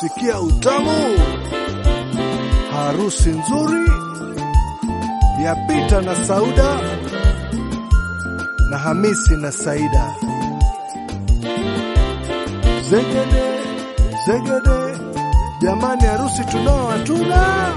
sikia utamu, harusi nzuri ya Pita na Sauda na Hamisi na Saida. Zegede zegede, jamani, harusi tunao hatuna,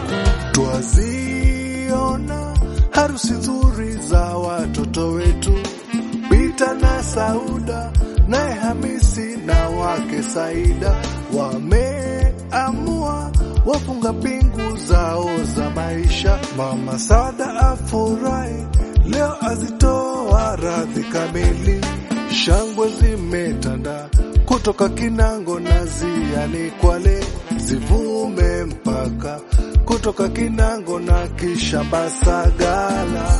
twaziona harusi nzuri za watoto wetu Pita na Sauda naye Hamisi na wake Saida wameamua wafunga pingu zao za maisha. Mama Sada afurahi leo, azitoa radhi kamili. Shangwe zimetanda kutoka Kinango na Ziani Kwale, zivume mpaka kutoka Kinango na kisha Basagala.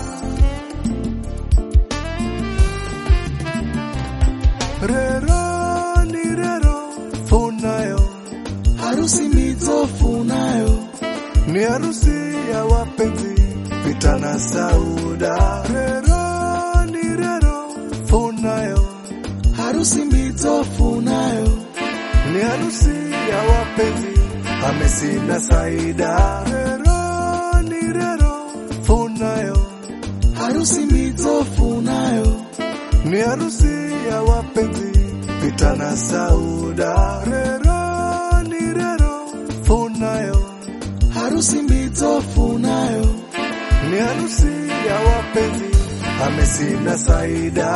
Rero ni rero funayo, harusi mizofunayo ni harusi ya wapenzi Pita na Sauda. Rero ni rero funayo, harusi mizofunayo ni harusi ya wapenzi Hamisi na Saida. Rero ni rero funayo, harusi mizofunayo ni harusi ya wapenzi Pita na Sauda. Rero ni rero funayo, harusi mizofunayo ni harusi ya wapenzi Hamisi na Saida.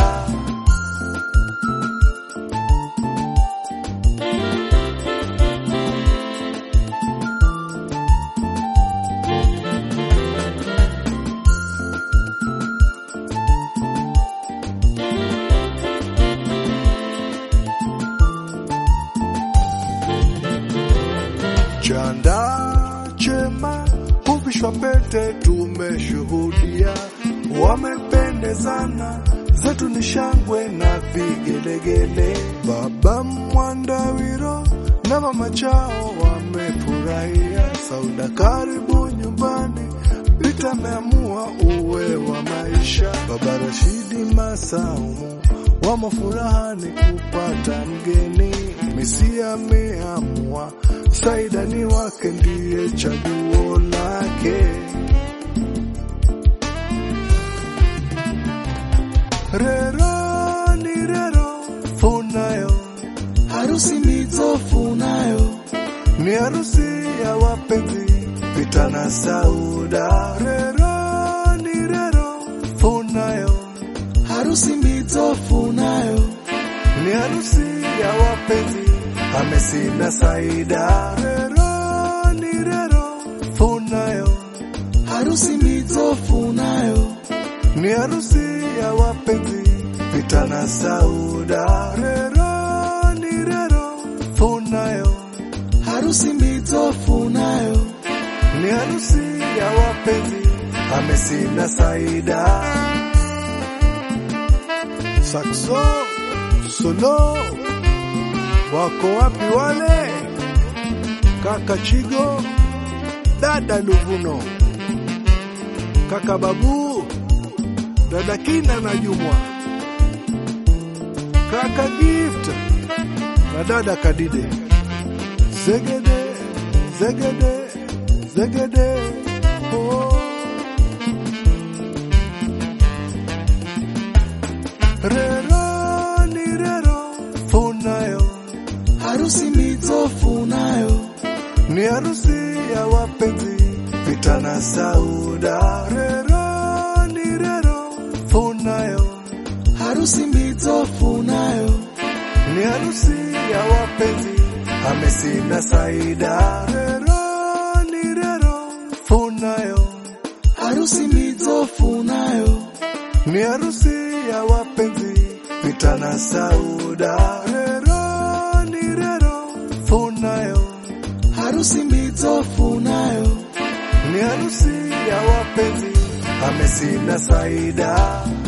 Chanda chema huvishwa pete, tumeshuhudia wamependezana, zetu ni shangwe na vigelegele. Baba Mwandawiro na mama chao wamefurahia. Sauda, karibu nyumbani, Pita ameamua uwe wa maisha. Baba Rashidi Masaumu wamo furahani kupata mgeni. Misi ameamua Saida ni wake, ndiye chaguo lake. Rero ni rero funayo, harusi mizofunayo ni harusi ya wapenzi Pita na Sauda. Rero ni rero funayo, harusi mizofunayo ni harusi ya wapenzi Hamisi na Saida. Rero ni rero funayo, harusi mizofunayo ni harusi ya wapenzi Pita na Sauda. Rero ni rero funayo, harusi mizofunayo ni harusi ya wapenzi Hamisi na Saida. Sakso solo, wako wapi wale kaka Chigo, dada Luvuno, kaka Babu, dada Kina na Jumwa, kaka Gift na dada Kadide, zegede zegede zegede oh. Rero ni rero funayo, harusi mizofunayo ni harusi ya wapenzi Pita na Sauda. Rero ni rero funayo, harusi mizofunayo ni harusi ya wapenzi Hamisi na Saida. Rero ni rero funayo, harusi mizofunayo ni harusi ya wapenzi Pita na Sauda. Rero ni rero funayo, harusi mizofunayo ni harusi ya wapenzi Hamisi na Saida.